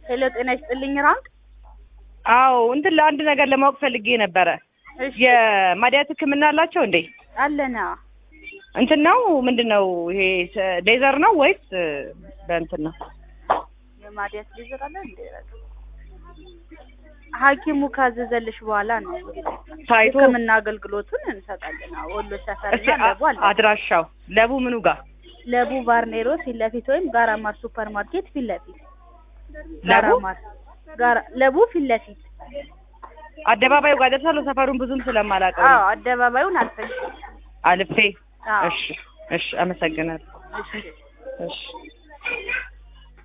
ሄሎ ጤና ይስጥልኝ ራንክ አዎ እንትን ለአንድ ነገር ለማወቅ ፈልጌ ነበረ። እሺ የማዲያት ሕክምና አላቸው እንዴ? አለና እንትን ነው ምንድን ነው ይሄ ስ- ሌዘር ነው ወይስ እ፣ በእንትን ነው? የማዲያት ሌዘር አለ እንዴ? ሐኪሙ ካዘዘልሽ በኋላ ነው ታይቶ ሕክምና አገልግሎቱን እንሰጣለን። አዎ፣ ወሎ ሰፈር እስኪ እና አ- ለቡ አለ። አድራሻው ለቡ ምኑ ጋር ለቡ ባርኔሮ ፊት ለፊት ወይም ጋራማር ሱፐር ማርኬት ፊት ለፊት ለቡ ጋራማር ጋራ ለቡ ፊት ለፊት አደባባዩ ጋር ደርሳለሁ። ሰፈሩን ብዙም ስለማላውቀው አዎ፣ ነው። አደባባዩን አልፈሽ አልፌ አዎ እሺ፣ እሺ፣ አመሰግናለሁ። እሺ እሺ